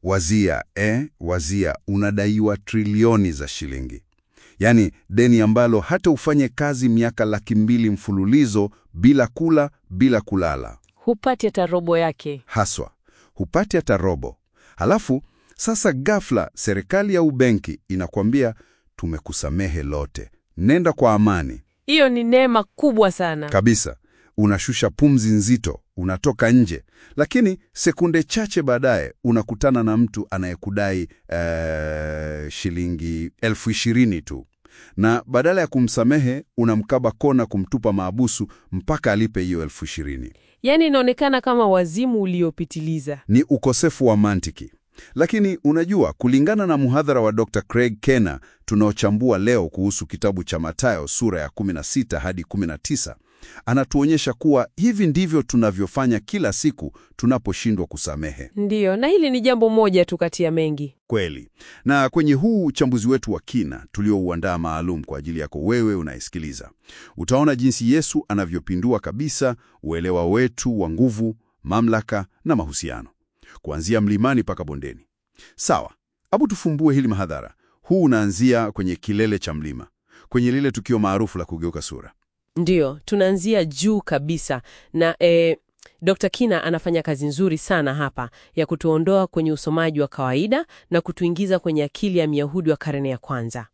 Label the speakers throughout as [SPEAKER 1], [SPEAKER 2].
[SPEAKER 1] Wazia, eh, wazia unadaiwa trilioni za shilingi, yaani deni ambalo hata ufanye kazi miaka laki mbili mfululizo bila kula bila kulala,
[SPEAKER 2] Hupati hata robo yake.
[SPEAKER 1] haswa hupati hata robo. Halafu sasa ghafla serikali au benki inakwambia tumekusamehe lote, nenda kwa amani
[SPEAKER 2] Hiyo ni neema kubwa sana.
[SPEAKER 1] kabisa. Unashusha pumzi nzito, unatoka nje, lakini sekunde chache baadaye unakutana na mtu anayekudai eh, shilingi elfu ishirini tu, na badala ya kumsamehe unamkaba kona kumtupa maabusu mpaka alipe hiyo elfu ishirini.
[SPEAKER 2] Yaani inaonekana kama wazimu uliopitiliza.
[SPEAKER 1] Ni ukosefu wa mantiki. Lakini unajua, kulingana na muhadhara wa Dr. Craig Kenna tunaochambua leo kuhusu kitabu cha Mathayo sura ya 16 hadi 19, anatuonyesha kuwa hivi ndivyo tunavyofanya kila siku tunaposhindwa kusamehe.
[SPEAKER 2] Ndiyo, na hili ni jambo moja tu kati ya mengi.
[SPEAKER 1] Kweli. Na kwenye huu uchambuzi wetu wa kina tuliouandaa maalum kwa ajili yako wewe unayesikiliza, utaona jinsi Yesu anavyopindua kabisa uelewa wetu wa nguvu, mamlaka na mahusiano, kuanzia mlimani mpaka bondeni. Sawa, hebu tufumbue hili mahadhara. Huu unaanzia kwenye kilele cha mlima, kwenye lile tukio maarufu la kugeuka sura.
[SPEAKER 2] Ndiyo, tunaanzia juu kabisa na e, Dr. Kina anafanya kazi nzuri sana hapa ya kutuondoa kwenye usomaji wa kawaida na kutuingiza kwenye akili ya Myahudi wa karne ya kwanza.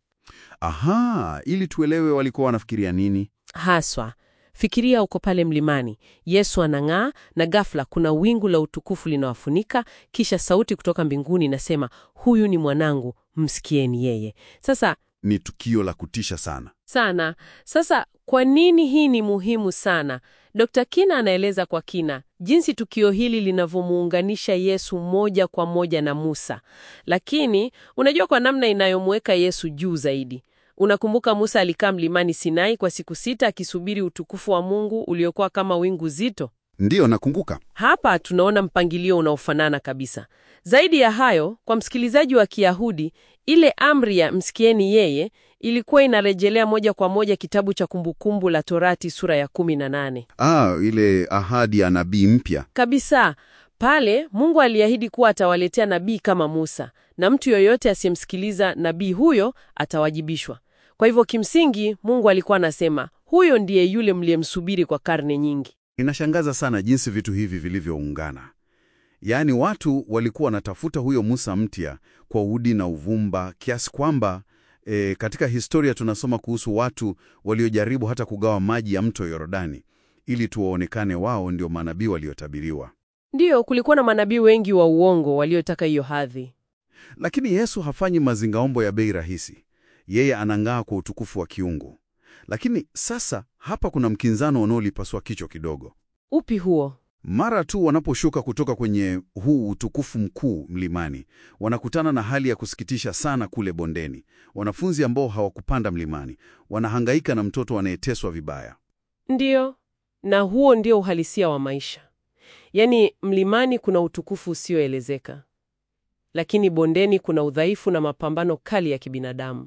[SPEAKER 1] Aha, ili tuelewe walikuwa wanafikiria nini.
[SPEAKER 2] Haswa, fikiria uko pale mlimani, Yesu anang'aa na ghafla kuna wingu la utukufu linawafunika, kisha sauti kutoka mbinguni inasema, huyu ni mwanangu, msikieni yeye. Sasa
[SPEAKER 1] Ni tukio la kutisha sana.
[SPEAKER 2] sana. Sasa kwa nini hii ni muhimu sana? Dr. Kina anaeleza kwa kina jinsi tukio hili linavyomuunganisha Yesu moja kwa moja na Musa, lakini unajua kwa namna inayomweka Yesu juu zaidi. Unakumbuka Musa alikaa mlimani Sinai kwa siku sita akisubiri utukufu wa Mungu uliokuwa kama wingu zito.
[SPEAKER 1] Ndiyo, nakumbuka.
[SPEAKER 2] Hapa tunaona mpangilio unaofanana kabisa. Zaidi ya hayo, kwa msikilizaji wa Kiyahudi, ile amri ya msikieni yeye ilikuwa inarejelea moja kwa moja kitabu cha Kumbukumbu la Torati sura ya 18.
[SPEAKER 1] Ah, ile ahadi ya nabii mpya.
[SPEAKER 2] Kabisa. Pale Mungu aliahidi kuwa atawaletea nabii kama Musa, na mtu yoyote asiyemsikiliza nabii huyo atawajibishwa. Kwa hivyo kimsingi, Mungu alikuwa anasema, huyo ndiye yule mliyemsubiri kwa karne nyingi.
[SPEAKER 1] Inashangaza sana jinsi vitu hivi vilivyoungana. Yaani watu walikuwa wanatafuta huyo Musa mpya kwa udi na uvumba kiasi kwamba e, katika historia tunasoma kuhusu watu waliojaribu hata kugawa maji ya mto Yordani ili tuwaonekane wao ndio manabii waliotabiriwa.
[SPEAKER 2] Ndiyo, kulikuwa na manabii wengi wa uongo waliotaka hiyo hadhi.
[SPEAKER 1] Lakini Yesu hafanyi mazingaombo ya bei rahisi. Yeye anang'aa kwa utukufu wa kiungu. Lakini sasa hapa kuna mkinzano unaolipasua kichwa kidogo.
[SPEAKER 2] Upi huo?
[SPEAKER 1] Mara tu wanaposhuka kutoka kwenye huu utukufu mkuu mlimani, wanakutana na hali ya kusikitisha sana kule bondeni. Wanafunzi ambao hawakupanda mlimani wanahangaika na mtoto anayeteswa vibaya.
[SPEAKER 2] Ndiyo, na huo ndio uhalisia wa maisha. Yaani, mlimani kuna utukufu usioelezeka, lakini bondeni kuna udhaifu na mapambano kali ya kibinadamu.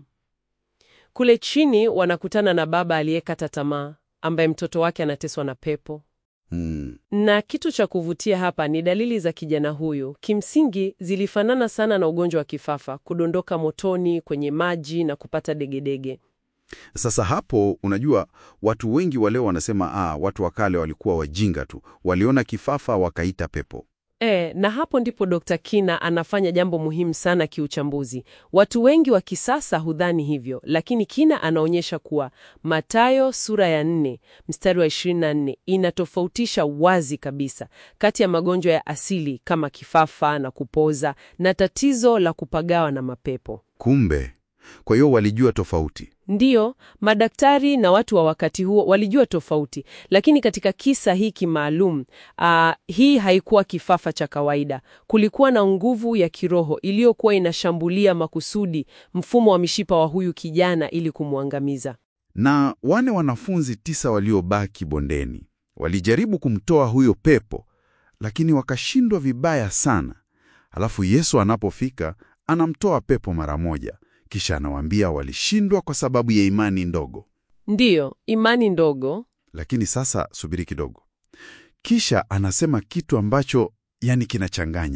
[SPEAKER 2] Kule chini wanakutana na baba aliyekata tamaa, ambaye mtoto wake anateswa na pepo.
[SPEAKER 1] Hmm.
[SPEAKER 2] Na kitu cha kuvutia hapa ni dalili za kijana huyu. Kimsingi zilifanana sana na ugonjwa wa kifafa, kudondoka motoni, kwenye maji na kupata degedege.
[SPEAKER 1] Sasa hapo, unajua watu wengi wa leo wanasema ah, watu wa kale walikuwa wajinga tu, waliona kifafa wakaita pepo.
[SPEAKER 2] E, na hapo ndipo Dr. Kina anafanya jambo muhimu sana kiuchambuzi. Watu wengi wa kisasa hudhani hivyo, lakini Kina anaonyesha kuwa Mathayo sura ya 4 mstari wa 24 inatofautisha wazi kabisa kati ya magonjwa ya asili kama kifafa na kupoza na tatizo la kupagawa na mapepo.
[SPEAKER 1] Kumbe, kwa hiyo walijua tofauti.
[SPEAKER 2] Ndiyo, madaktari na watu wa wakati huo walijua tofauti, lakini katika kisa hiki maalum, uh, hii haikuwa kifafa cha kawaida. Kulikuwa na nguvu ya kiroho iliyokuwa inashambulia makusudi mfumo wa mishipa wa huyu kijana ili kumwangamiza.
[SPEAKER 1] Na wane wanafunzi tisa waliobaki bondeni walijaribu kumtoa huyo pepo, lakini wakashindwa vibaya sana. Alafu Yesu anapofika anamtoa pepo mara moja, kisha anawaambia walishindwa kwa sababu ya imani ndogo.
[SPEAKER 2] Ndiyo, imani ndogo.
[SPEAKER 1] Lakini sasa subiri kidogo, kisha anasema kitu ambacho yani kinachanganya.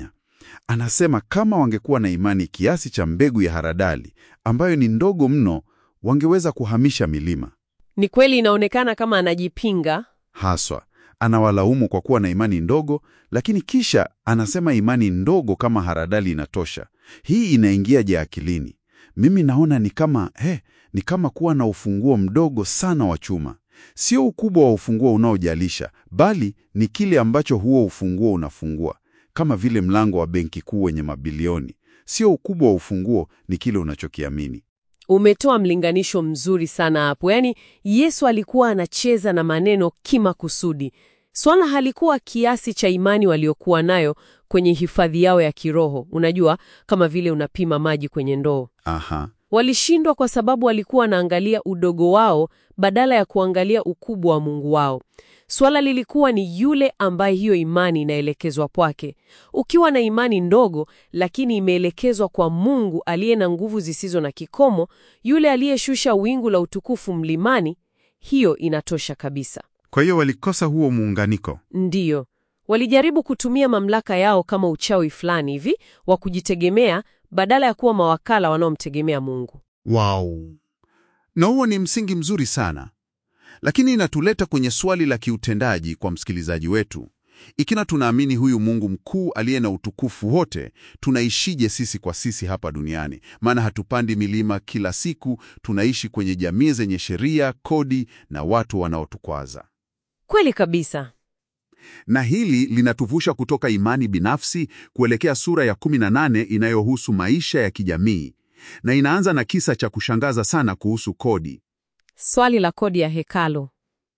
[SPEAKER 1] Anasema kama wangekuwa na imani kiasi cha mbegu ya haradali ambayo ni ndogo mno, wangeweza kuhamisha milima.
[SPEAKER 2] Ni kweli inaonekana kama anajipinga.
[SPEAKER 1] Haswa anawalaumu kwa kuwa na imani ndogo, lakini kisha anasema imani ndogo kama haradali inatosha. Hii inaingiaje akilini? Mimi naona ni kama he, ni kama kuwa na ufunguo mdogo sana wa chuma. Sio ukubwa wa ufunguo unaojalisha, bali ni kile ambacho huo ufunguo unafungua, kama vile mlango wa benki kuu wenye mabilioni. Sio ukubwa wa ufunguo, ni kile unachokiamini.
[SPEAKER 2] Umetoa mlinganisho mzuri sana hapo. Yaani Yesu alikuwa anacheza na maneno kimakusudi. Swala halikuwa kiasi cha imani waliokuwa nayo kwenye hifadhi yao ya kiroho. Unajua, kama vile unapima maji kwenye ndoo.
[SPEAKER 1] Aha,
[SPEAKER 2] Walishindwa kwa sababu walikuwa wanaangalia udogo wao badala ya kuangalia ukubwa wa Mungu wao. Swala lilikuwa ni yule ambaye hiyo imani inaelekezwa kwake. Ukiwa na imani ndogo lakini imeelekezwa kwa Mungu aliye na nguvu zisizo na kikomo, yule aliyeshusha wingu la utukufu mlimani, hiyo inatosha kabisa.
[SPEAKER 1] kwa hiyo walikosa huo muunganiko.
[SPEAKER 2] Ndiyo, walijaribu kutumia mamlaka yao kama uchawi fulani hivi wa kujitegemea badala ya kuwa mawakala wanaomtegemea Mungu.
[SPEAKER 1] Wow. Na huo ni msingi mzuri sana, lakini inatuleta kwenye swali la kiutendaji kwa msikilizaji wetu. Ikiwa tunaamini huyu Mungu mkuu aliye na utukufu wote, tunaishije sisi kwa sisi hapa duniani? Maana hatupandi milima kila siku, tunaishi kwenye jamii zenye sheria, kodi na watu wanaotukwaza.
[SPEAKER 2] Kweli kabisa.
[SPEAKER 1] Na hili linatuvusha kutoka imani binafsi kuelekea sura ya 18 inayohusu maisha ya kijamii, na inaanza na kisa cha kushangaza sana kuhusu kodi.
[SPEAKER 2] Swali la kodi ya hekalu.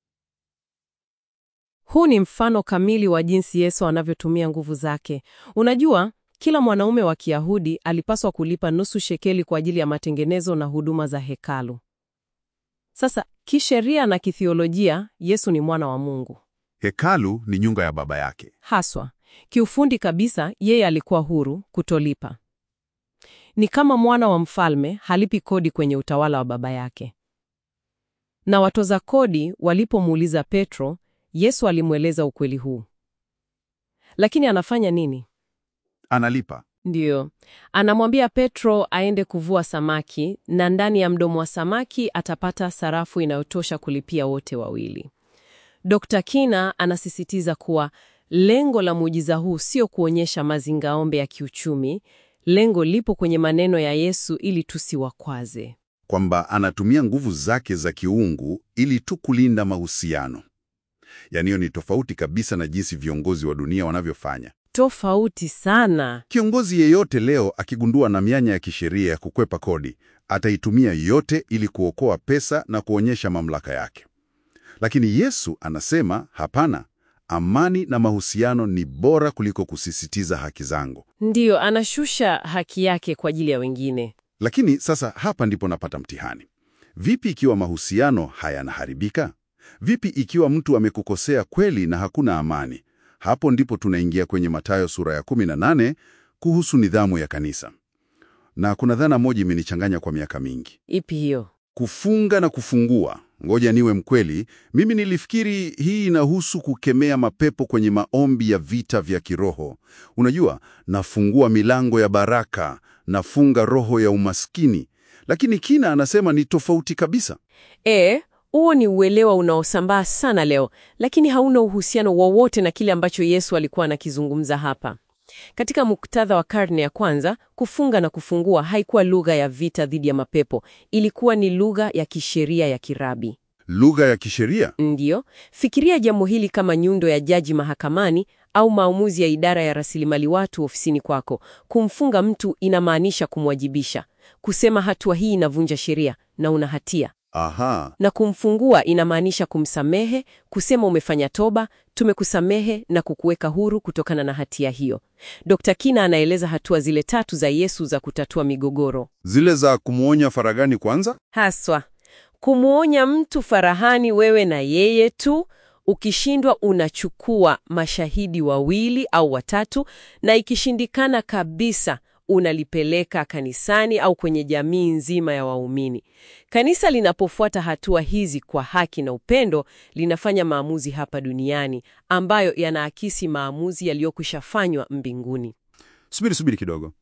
[SPEAKER 2] Huu ni mfano kamili wa jinsi Yesu anavyotumia nguvu zake. Unajua, kila mwanaume wa Kiyahudi alipaswa kulipa nusu shekeli kwa ajili ya matengenezo na huduma za hekalu. Sasa, kisheria na kithiolojia, Yesu ni mwana wa Mungu.
[SPEAKER 1] Hekalu ni nyumba ya baba yake.
[SPEAKER 2] Haswa, kiufundi kabisa, yeye alikuwa huru kutolipa. Ni kama mwana wa mfalme halipi kodi kwenye utawala wa baba yake. Na watoza kodi walipomuuliza Petro, Yesu alimweleza ukweli huu. Lakini anafanya nini?
[SPEAKER 1] Analipa.
[SPEAKER 2] Ndiyo, anamwambia Petro aende kuvua samaki na ndani ya mdomo wa samaki atapata sarafu inayotosha kulipia wote wawili. Dr. Kina anasisitiza kuwa lengo la muujiza huu sio kuonyesha mazingaombe ya kiuchumi. Lengo lipo kwenye maneno ya Yesu ili tusiwakwaze.
[SPEAKER 1] Kwamba anatumia nguvu zake za kiungu ili tu kulinda mahusiano. Yaani hiyo ni tofauti kabisa na jinsi viongozi wa dunia wanavyofanya.
[SPEAKER 2] Tofauti sana.
[SPEAKER 1] Kiongozi yeyote leo akigundua na mianya ya kisheria ya kukwepa kodi, ataitumia yote ili kuokoa pesa na kuonyesha mamlaka yake. Lakini Yesu anasema hapana, amani na mahusiano ni bora kuliko kusisitiza haki zangu.
[SPEAKER 2] Ndiyo, anashusha haki yake kwa ajili ya wengine.
[SPEAKER 1] Lakini sasa hapa ndipo napata mtihani. Vipi ikiwa mahusiano hayanaharibika? Vipi ikiwa mtu amekukosea kweli na hakuna amani? Hapo ndipo tunaingia kwenye Mathayo sura ya 18 kuhusu nidhamu ya kanisa. Na kuna dhana moja imenichanganya kwa miaka mingi.
[SPEAKER 2] Ipi hiyo?
[SPEAKER 1] Kufunga na kufungua. Ngoja niwe mkweli, mimi nilifikiri hii inahusu kukemea mapepo kwenye maombi ya vita vya kiroho. Unajua, nafungua milango ya baraka, nafunga roho ya umaskini. Lakini Kina anasema ni tofauti kabisa.
[SPEAKER 2] E, huo ni uelewa unaosambaa sana leo, lakini hauna uhusiano wowote na kile ambacho Yesu alikuwa anakizungumza hapa. Katika muktadha wa karne ya kwanza, kufunga na kufungua haikuwa lugha ya vita dhidi ya mapepo, ilikuwa ni lugha ya kisheria ya kirabi.
[SPEAKER 1] Lugha ya kisheria.
[SPEAKER 2] Ndiyo, fikiria jambo hili kama nyundo ya jaji mahakamani au maamuzi ya idara ya rasilimali watu ofisini kwako. Kumfunga mtu inamaanisha kumwajibisha, kusema hatua hii inavunja sheria na una hatia
[SPEAKER 1] Aha,
[SPEAKER 2] na kumfungua inamaanisha kumsamehe, kusema umefanya toba, tumekusamehe na kukuweka huru kutokana na hatia hiyo. Dr. Kina anaeleza hatua zile tatu za Yesu za kutatua migogoro.
[SPEAKER 1] zile za kumwonya faragani kwanza.
[SPEAKER 2] Haswa kumwonya mtu farahani, wewe na yeye tu. Ukishindwa unachukua mashahidi wawili au watatu, na ikishindikana kabisa unalipeleka kanisani au kwenye jamii nzima ya waumini. Kanisa linapofuata hatua hizi kwa haki na upendo, linafanya maamuzi hapa duniani ambayo yanaakisi maamuzi yaliyokwishafanywa mbinguni.
[SPEAKER 1] Subiri, subiri kidogo.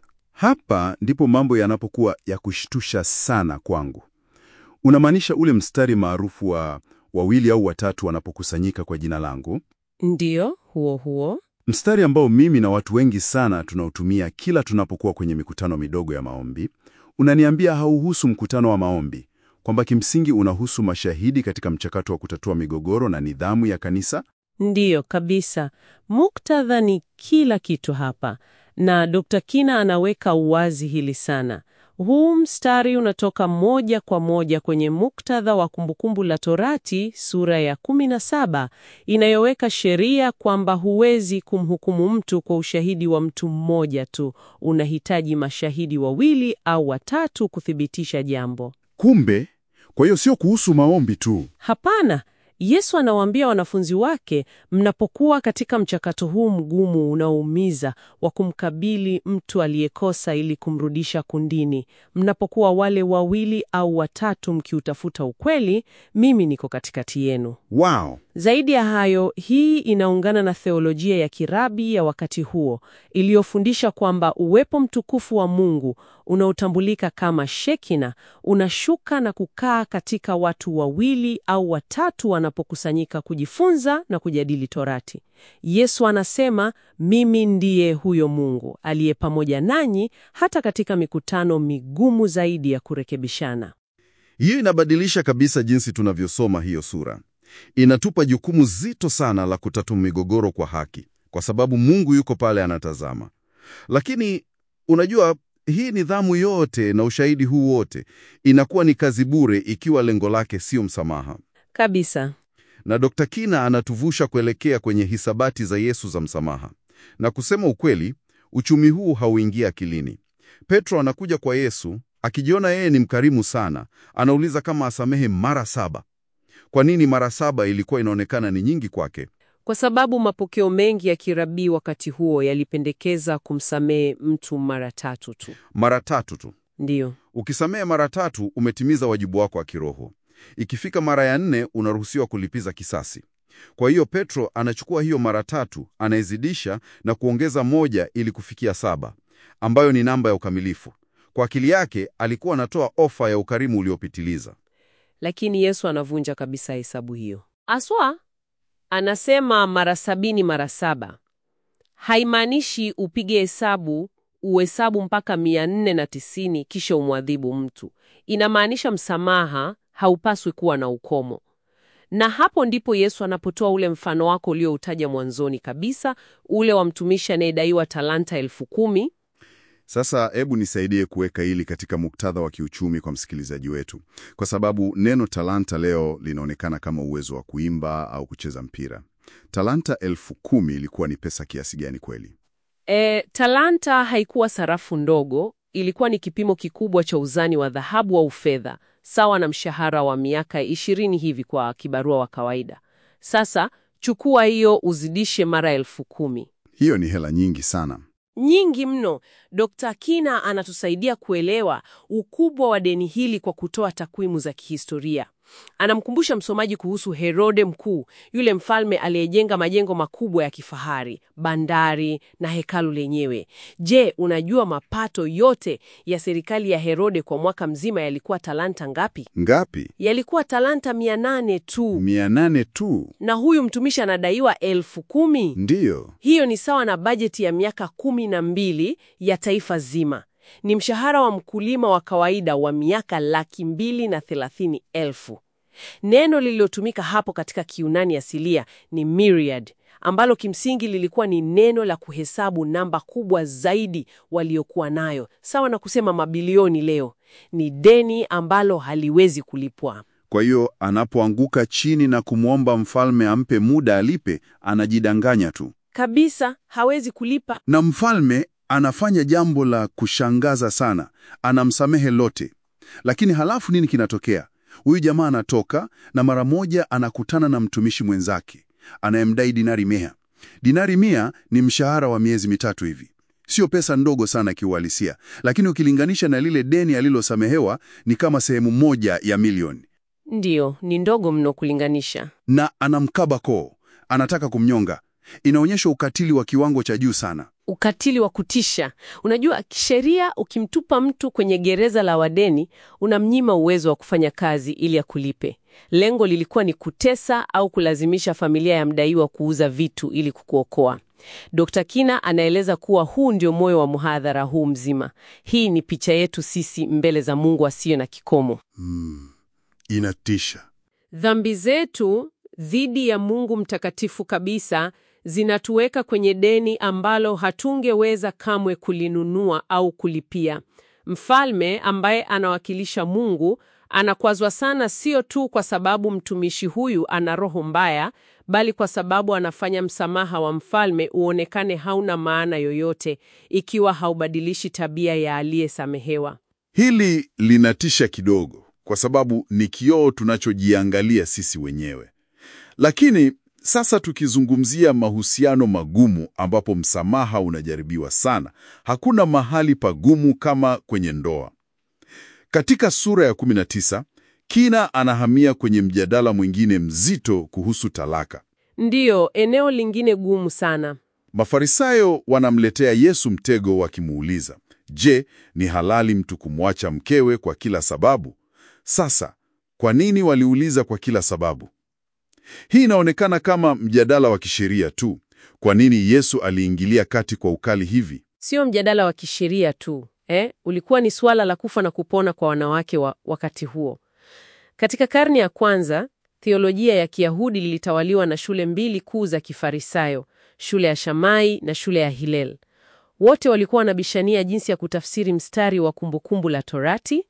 [SPEAKER 1] Hapa ndipo mambo yanapokuwa ya kushtusha sana kwangu. Unamaanisha ule mstari maarufu wa wawili au watatu wanapokusanyika kwa jina langu,
[SPEAKER 2] Ndiyo, huo huo.
[SPEAKER 1] mstari ambao mimi na watu wengi sana tunautumia kila tunapokuwa kwenye mikutano midogo ya maombi. Unaniambia hauhusu mkutano wa maombi, kwamba kimsingi unahusu mashahidi katika mchakato wa kutatua migogoro na nidhamu ya kanisa?
[SPEAKER 2] Ndiyo kabisa. Muktadha ni kila kitu hapa, na Dr. Kina anaweka uwazi hili sana. Huu mstari unatoka moja kwa moja kwenye muktadha wa Kumbukumbu la Torati sura ya 17 inayoweka sheria kwamba huwezi kumhukumu mtu kwa ushahidi wa mtu mmoja tu. Unahitaji mashahidi wawili au watatu kuthibitisha jambo.
[SPEAKER 1] Kumbe, kwa hiyo sio kuhusu maombi tu.
[SPEAKER 2] Hapana. Yesu anawaambia wanafunzi wake, mnapokuwa katika mchakato huu mgumu unaoumiza wa kumkabili mtu aliyekosa ili kumrudisha kundini, mnapokuwa wale wawili au watatu mkiutafuta ukweli, mimi niko katikati yenu.
[SPEAKER 1] Wow.
[SPEAKER 2] Zaidi ya hayo, hii inaungana na theolojia ya kirabi ya wakati huo iliyofundisha kwamba uwepo mtukufu wa Mungu unaotambulika kama Shekina unashuka na kukaa katika watu wawili au watatu wanapokusanyika kujifunza na kujadili Torati. Yesu anasema, mimi ndiye huyo Mungu aliye pamoja nanyi hata katika mikutano migumu zaidi ya kurekebishana.
[SPEAKER 1] Hiyo inabadilisha kabisa jinsi tunavyosoma hiyo sura. Inatupa jukumu zito sana la kutatua migogoro kwa haki, kwa sababu Mungu yuko pale anatazama. Lakini unajua, hii nidhamu yote na ushahidi huu wote inakuwa ni kazi bure ikiwa lengo lake sio msamaha.
[SPEAKER 2] Kabisa.
[SPEAKER 1] Na Dr. Kina anatuvusha kuelekea kwenye hisabati za Yesu za msamaha. Na kusema ukweli, uchumi huu hauingia akilini. Petro anakuja kwa Yesu akijiona yeye ni mkarimu sana, anauliza kama asamehe mara saba. Kwa nini mara saba ilikuwa inaonekana ni nyingi kwake?
[SPEAKER 2] Kwa sababu mapokeo mengi ya kirabii wakati huo yalipendekeza kumsamehe mtu mara tatu tu.
[SPEAKER 1] Mara tatu tu.
[SPEAKER 2] Ndiyo.
[SPEAKER 1] Ukisamehe mara tatu, umetimiza wajibu wako wa kiroho. Ikifika mara ya nne, unaruhusiwa kulipiza kisasi. Kwa hiyo Petro anachukua hiyo mara tatu, anaizidisha na kuongeza moja ili kufikia saba, ambayo ni namba ya ukamilifu. Kwa akili yake alikuwa anatoa ofa ya ukarimu uliopitiliza.
[SPEAKER 2] Lakini Yesu anavunja kabisa hesabu hiyo. Aswa anasema mara sabini mara saba haimaanishi upige hesabu uhesabu mpaka mia nne na tisini kisha umwadhibu mtu. Inamaanisha msamaha haupaswi kuwa na ukomo. Na hapo ndipo Yesu anapotoa ule mfano wako ulioutaja mwanzoni kabisa, ule wa mtumishi anayedaiwa talanta elfu kumi.
[SPEAKER 1] Sasa hebu nisaidie kuweka hili katika muktadha wa kiuchumi kwa msikilizaji wetu, kwa sababu neno talanta leo linaonekana kama uwezo wa kuimba au kucheza mpira. Talanta elfu kumi ilikuwa ni pesa kiasi gani kweli?
[SPEAKER 2] E, talanta haikuwa sarafu ndogo, ilikuwa ni kipimo kikubwa cha uzani wa dhahabu au fedha, sawa na mshahara wa miaka ishirini hivi kwa kibarua wa kawaida. Sasa chukua hiyo uzidishe mara elfu kumi.
[SPEAKER 1] Hiyo ni hela nyingi sana.
[SPEAKER 2] Nyingi mno. Dr. Kina anatusaidia kuelewa ukubwa wa deni hili kwa kutoa takwimu za kihistoria. Anamkumbusha msomaji kuhusu Herode Mkuu, yule mfalme aliyejenga majengo makubwa ya kifahari, bandari na hekalu lenyewe. Je, unajua mapato yote ya serikali ya Herode kwa mwaka mzima yalikuwa talanta ngapi?
[SPEAKER 1] Ngapi?
[SPEAKER 2] Yalikuwa talanta mia nane tu,
[SPEAKER 1] Mia nane tu.
[SPEAKER 2] na huyu mtumishi anadaiwa elfu kumi.
[SPEAKER 1] Ndiyo.
[SPEAKER 2] Hiyo ni sawa na bajeti ya miaka kumi na mbili ya taifa zima. Ni mshahara wa mkulima wa kawaida wa miaka laki mbili na thelathini elfu. Neno lililotumika hapo katika Kiunani asilia ni myriad, ambalo kimsingi lilikuwa ni neno la kuhesabu namba kubwa zaidi waliokuwa nayo, sawa na kusema mabilioni leo. Ni deni ambalo haliwezi kulipwa.
[SPEAKER 1] Kwa hiyo anapoanguka chini na kumwomba mfalme ampe muda alipe, anajidanganya tu.
[SPEAKER 2] Kabisa hawezi kulipa.
[SPEAKER 1] Na mfalme anafanya jambo la kushangaza sana, anamsamehe lote. Lakini halafu nini kinatokea? Huyu jamaa anatoka na mara moja anakutana na mtumishi mwenzake anayemdai dinari mia. Dinari mia ni mshahara wa miezi mitatu hivi. Sio pesa ndogo sana kiuhalisia, lakini ukilinganisha na lile deni alilosamehewa ni kama sehemu moja ya milioni.
[SPEAKER 2] Ndiyo, ni ndogo mno kulinganisha.
[SPEAKER 1] Na anamkaba koo, anataka kumnyonga. Inaonyesha ukatili wa kiwango cha juu sana.
[SPEAKER 2] Ukatili wa kutisha. Unajua, kisheria, ukimtupa mtu kwenye gereza la wadeni, unamnyima uwezo wa kufanya kazi ili akulipe. Lengo lilikuwa ni kutesa au kulazimisha familia ya mdaiwa kuuza vitu ili kukuokoa. Dr. Kina anaeleza kuwa huu ndio moyo wa mhadhara huu mzima. Hii ni picha yetu sisi mbele za Mungu asiye na kikomo.
[SPEAKER 1] Hmm, inatisha.
[SPEAKER 2] Dhambi zetu dhidi ya Mungu mtakatifu kabisa zinatuweka kwenye deni ambalo hatungeweza kamwe kulinunua au kulipia. Mfalme ambaye anawakilisha Mungu anakwazwa sana, sio tu kwa sababu mtumishi huyu ana roho mbaya, bali kwa sababu anafanya msamaha wa mfalme uonekane hauna maana yoyote ikiwa haubadilishi tabia ya aliyesamehewa.
[SPEAKER 1] Hili linatisha kidogo, kwa sababu ni kioo tunachojiangalia sisi wenyewe. Lakini sasa tukizungumzia mahusiano magumu ambapo msamaha unajaribiwa sana, hakuna mahali pagumu kama kwenye ndoa. Katika sura ya 19, Kina anahamia kwenye mjadala mwingine mzito kuhusu talaka.
[SPEAKER 2] Ndiyo, eneo lingine gumu sana.
[SPEAKER 1] Mafarisayo wanamletea Yesu mtego wakimuuliza, Je, ni halali mtu kumwacha mkewe kwa kila sababu? Sasa, kwa nini waliuliza kwa kila sababu? Hii inaonekana kama mjadala wa kisheria tu. Kwa nini Yesu aliingilia kati kwa ukali hivi?
[SPEAKER 2] Sio mjadala wa kisheria tu eh, ulikuwa ni suala la kufa na kupona kwa wanawake wa wakati huo. Katika karne ya kwanza, theolojia ya Kiyahudi lilitawaliwa na shule mbili kuu za Kifarisayo, shule ya Shamai na shule ya Hillel. Wote walikuwa wanabishania jinsi ya kutafsiri mstari wa Kumbukumbu la Torati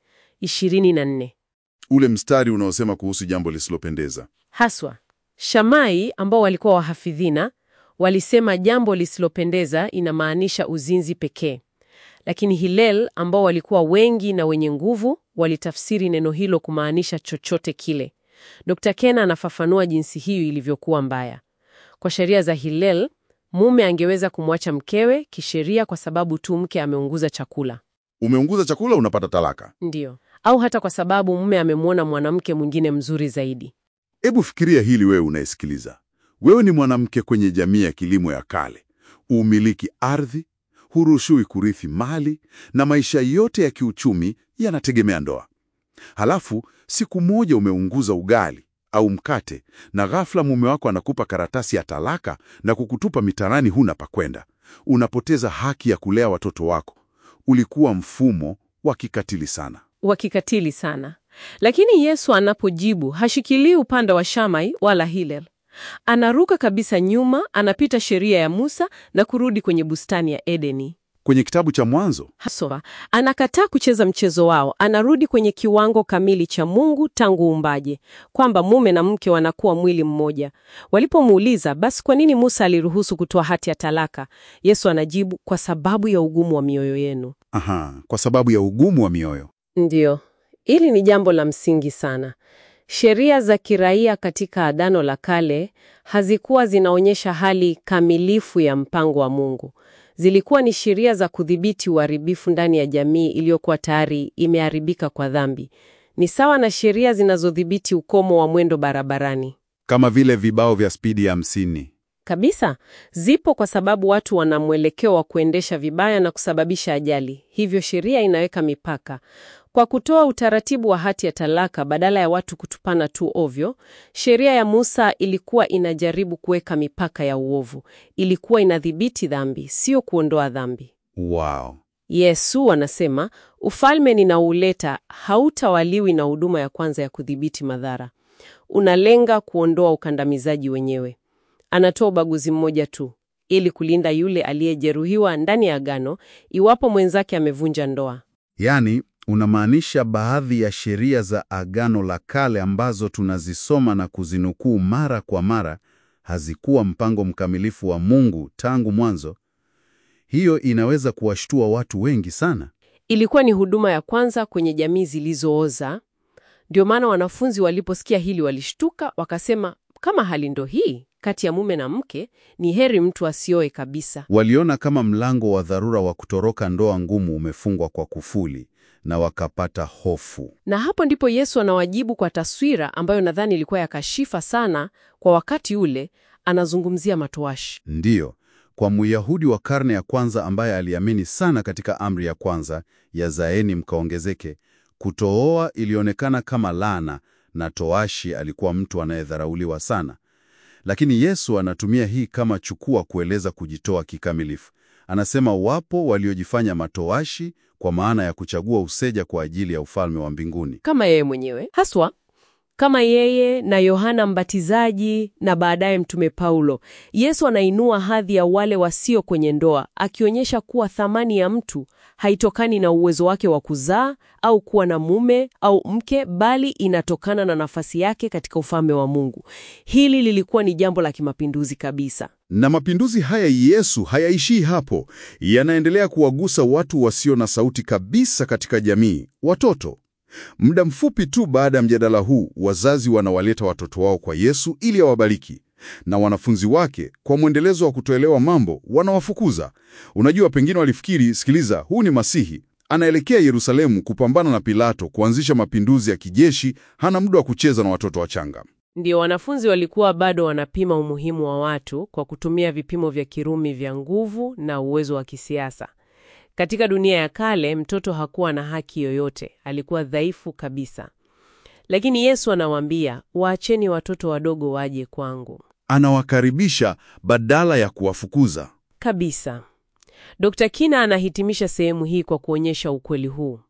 [SPEAKER 2] 24.
[SPEAKER 1] Ule mstari unaosema kuhusu jambo lisilopendeza.
[SPEAKER 2] Haswa, Shamai ambao walikuwa wahafidhina walisema jambo lisilopendeza inamaanisha uzinzi pekee, lakini Hillel ambao walikuwa wengi na wenye nguvu walitafsiri neno hilo kumaanisha chochote kile. Dr. Kena anafafanua jinsi hiyo ilivyokuwa mbaya. Kwa sheria za Hillel, mume angeweza kumwacha mkewe kisheria kwa sababu tu mke ameunguza chakula,
[SPEAKER 1] Umeunguza chakula, unapata talaka.
[SPEAKER 2] ndiyo, au hata kwa sababu mume amemwona mwanamke mwingine mzuri zaidi.
[SPEAKER 1] Hebu fikiria hili, wewe unayesikiliza. Wewe ni mwanamke kwenye jamii ya kilimo ya kale, umiliki ardhi, huruhusiwi kurithi mali, na maisha yote ya kiuchumi yanategemea ndoa. Halafu siku moja umeunguza ugali au mkate, na ghafla mume wako anakupa karatasi ya talaka na kukutupa mitaani, huna pa kwenda. Unapoteza haki ya kulea watoto wako. Ulikuwa mfumo wa kikatili sana.
[SPEAKER 2] wa kikatili sana. Lakini Yesu anapojibu hashikilii upande wa Shamai wala Hillel. Anaruka kabisa nyuma, anapita sheria ya Musa na kurudi kwenye bustani ya Edeni.
[SPEAKER 1] Kwenye kitabu cha Mwanzo
[SPEAKER 2] Haswa, anakataa kucheza mchezo wao, anarudi kwenye kiwango kamili cha Mungu tangu uumbaji, kwamba mume na mke wanakuwa mwili mmoja. Walipomuuliza basi kwa nini Musa aliruhusu kutoa hati ya talaka, Yesu anajibu kwa sababu ya ugumu wa mioyo yenu.
[SPEAKER 1] aha, kwa sababu ya ugumu wa mioyo.
[SPEAKER 2] Ndiyo, hili ni jambo la msingi sana. Sheria za kiraia katika Agano la Kale hazikuwa zinaonyesha hali kamilifu ya mpango wa Mungu. Zilikuwa ni sheria za kudhibiti uharibifu ndani ya jamii iliyokuwa tayari imeharibika kwa dhambi. Ni sawa na sheria zinazodhibiti ukomo wa mwendo barabarani.
[SPEAKER 1] Kama vile vibao vya spidi ya hamsini.
[SPEAKER 2] Kabisa, zipo kwa sababu watu wana mwelekeo wa kuendesha vibaya na kusababisha ajali. Hivyo sheria inaweka mipaka. Kwa kutoa utaratibu wa hati ya talaka badala ya watu kutupana tu ovyo, sheria ya Musa ilikuwa inajaribu kuweka mipaka ya uovu. Ilikuwa inadhibiti dhambi, sio kuondoa dhambi.
[SPEAKER 1] Wow.
[SPEAKER 2] Yesu anasema, ufalme ninauleta hautawaliwi na huduma ya kwanza ya kudhibiti madhara. Unalenga kuondoa ukandamizaji wenyewe. Anatoa ubaguzi mmoja tu ili kulinda yule aliyejeruhiwa ndani ya agano iwapo mwenzake amevunja ndoa.
[SPEAKER 1] Yaani, unamaanisha baadhi ya sheria za Agano la Kale ambazo tunazisoma na kuzinukuu mara kwa mara hazikuwa mpango mkamilifu wa Mungu tangu mwanzo. Hiyo inaweza kuwashtua watu wengi sana.
[SPEAKER 2] Ilikuwa ni huduma ya kwanza kwenye jamii zilizooza. Ndio maana wanafunzi waliposikia hili walishtuka, wakasema, kama hali ndo hii kati ya mume na mke, ni heri mtu asioe kabisa.
[SPEAKER 1] Waliona kama mlango wa dharura wa kutoroka ndoa ngumu umefungwa kwa kufuli na wakapata hofu.
[SPEAKER 2] Na hapo ndipo Yesu anawajibu kwa taswira ambayo nadhani ilikuwa ya kashifa sana kwa wakati ule. anazungumzia matowashi.
[SPEAKER 1] Ndiyo, kwa Myahudi wa karne ya kwanza ambaye aliamini sana katika amri ya kwanza ya zaeni mkaongezeke, kutooa ilionekana kama laana na toashi alikuwa mtu anayedharauliwa sana. Lakini Yesu anatumia hii kama chukua kueleza kujitoa kikamilifu. Anasema wapo waliojifanya matoashi kwa maana ya kuchagua useja kwa ajili ya ufalme wa mbinguni.
[SPEAKER 2] Kama yeye mwenyewe haswa, kama yeye na Yohana Mbatizaji na baadaye Mtume Paulo, Yesu anainua hadhi ya wale wasio kwenye ndoa, akionyesha kuwa thamani ya mtu haitokani na uwezo wake wa kuzaa au kuwa na mume au mke, bali inatokana na nafasi yake katika ufalme wa Mungu. Hili lilikuwa ni jambo la kimapinduzi kabisa.
[SPEAKER 1] Na mapinduzi haya Yesu hayaishii hapo, yanaendelea kuwagusa watu wasio na sauti kabisa katika jamii, watoto. Muda mfupi tu baada ya mjadala huu, wazazi wanawaleta watoto wao kwa Yesu ili awabariki, na wanafunzi wake kwa mwendelezo wa kutoelewa mambo wanawafukuza. Unajua, pengine walifikiri, sikiliza, huu ni Masihi anaelekea Yerusalemu kupambana na Pilato, kuanzisha mapinduzi ya kijeshi, hana muda wa kucheza na watoto wachanga.
[SPEAKER 2] Ndio wanafunzi walikuwa bado wanapima umuhimu wa watu kwa kutumia vipimo vya Kirumi vya nguvu na uwezo wa kisiasa. Katika dunia ya kale, mtoto hakuwa na haki yoyote, alikuwa dhaifu kabisa. Lakini Yesu anawaambia, waacheni watoto wadogo waje kwangu.
[SPEAKER 1] Anawakaribisha badala ya kuwafukuza.
[SPEAKER 2] Kabisa. Dr. Kina anahitimisha sehemu hii kwa kuonyesha ukweli huu.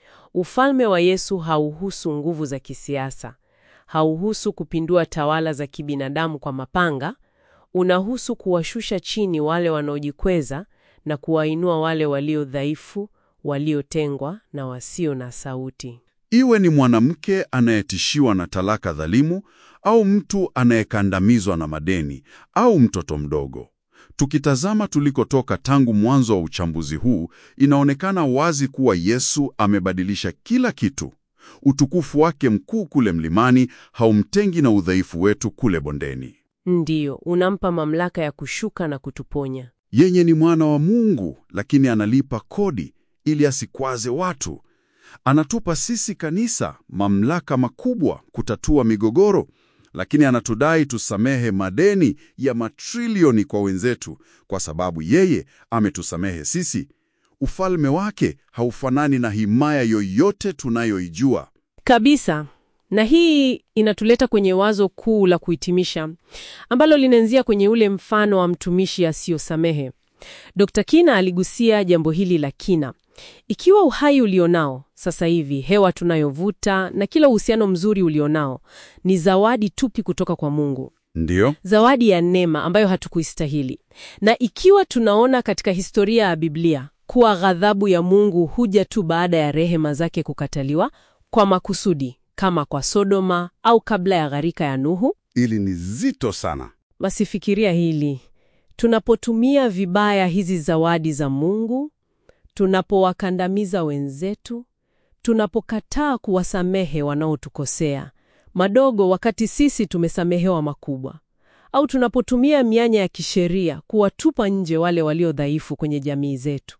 [SPEAKER 2] Ufalme wa Yesu hauhusu nguvu za kisiasa, hauhusu kupindua tawala za kibinadamu kwa mapanga. Unahusu kuwashusha chini wale wanaojikweza na kuwainua wale walio dhaifu, waliotengwa na wasio na sauti.
[SPEAKER 1] Iwe ni mwanamke anayetishiwa na talaka dhalimu au mtu anayekandamizwa na madeni au mtoto mdogo. Tukitazama tulikotoka tangu mwanzo wa uchambuzi huu, inaonekana wazi kuwa Yesu amebadilisha kila kitu. Utukufu wake mkuu kule mlimani haumtengi na udhaifu wetu kule bondeni.
[SPEAKER 2] Ndiyo, unampa mamlaka ya kushuka na kutuponya.
[SPEAKER 1] Yeye ni mwana wa Mungu, lakini analipa kodi ili asikwaze watu. Anatupa sisi kanisa mamlaka makubwa kutatua migogoro, lakini anatudai tusamehe madeni ya matrilioni kwa wenzetu kwa sababu yeye ametusamehe sisi. Ufalme wake haufanani na himaya yoyote tunayoijua.
[SPEAKER 2] Kabisa. Na hii inatuleta kwenye wazo kuu la kuhitimisha ambalo linaanzia kwenye ule mfano wa mtumishi asiyosamehe. Dr. Kina aligusia jambo hili la kina. Ikiwa uhai ulionao sasa hivi, hewa tunayovuta na kila uhusiano mzuri ulionao ni zawadi tupi kutoka kwa Mungu,
[SPEAKER 1] Ndiyo,
[SPEAKER 2] zawadi ya neema ambayo hatukuistahili, na ikiwa tunaona katika historia ya Biblia kuwa ghadhabu ya Mungu huja tu baada ya rehema zake kukataliwa kwa makusudi, kama kwa Sodoma au kabla ya gharika ya Nuhu,
[SPEAKER 1] ili ni zito sana.
[SPEAKER 2] basi fikiria hili: tunapotumia vibaya hizi zawadi za Mungu, tunapowakandamiza wenzetu, tunapokataa kuwasamehe wanaotukosea madogo wakati sisi tumesamehewa makubwa, au tunapotumia mianya ya kisheria kuwatupa nje wale walio dhaifu kwenye jamii zetu.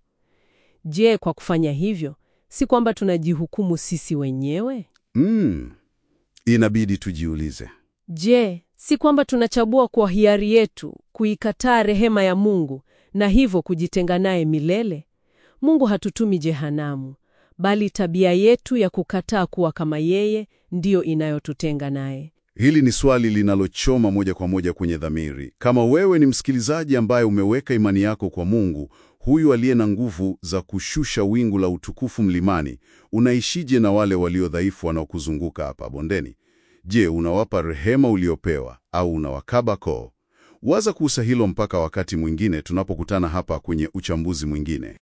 [SPEAKER 2] Je, kwa kufanya hivyo, si kwamba tunajihukumu sisi wenyewe?
[SPEAKER 1] Mm, inabidi tujiulize.
[SPEAKER 2] Je, si kwamba tunachagua kwa hiari yetu kuikataa rehema ya Mungu na hivyo kujitenga naye milele? Mungu hatutumi jehanamu, bali tabia yetu ya kukataa kuwa kama yeye ndiyo inayotutenga naye.
[SPEAKER 1] Hili ni swali linalochoma moja kwa moja kwenye dhamiri. Kama wewe ni msikilizaji ambaye umeweka imani yako kwa Mungu, huyu aliye na nguvu za kushusha wingu la utukufu mlimani, unaishije na wale walio dhaifu wanaokuzunguka hapa bondeni? Je, unawapa rehema uliopewa au unawakaba koo? Waza kuhusu hilo mpaka wakati mwingine tunapokutana hapa kwenye uchambuzi mwingine.